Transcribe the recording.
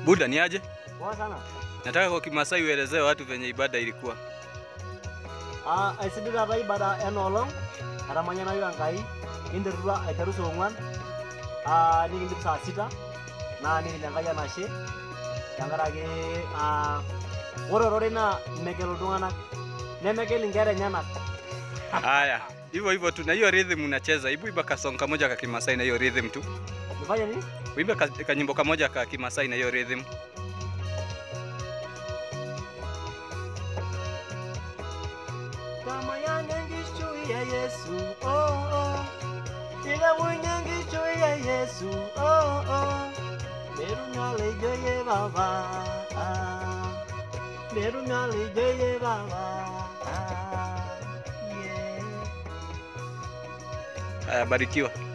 Buda ni aje? Poa sana. Nataka kwa Kimasai uelezee watu venye ibada ilikuwa. Ah, aisidai taata ibada enoolong etamanyanayu Enkai kinterutua aiteru saa ong'uan ah, nikindip saa sita naa nikinya Enkai enashe tenkaraki ah, ore ororei naa megel iltung'anak nemegel inkera enyenak Haya, hivyo hivyo tu na hiyo rhythm unacheza. Hebu imba kasong kamoja ka Kimasai na hiyo rhythm tu. nifanye nini? Uimbe ka, kanyimbo kamoja ka Kimasai na hiyo rhythm. Tamayane ngishu ya Yesu oh oh Ile mwenye ngishu ya Yesu oh oh Meru nyale joye baba ah Meru nyale joye baba ah yeah Haya, barikiwa.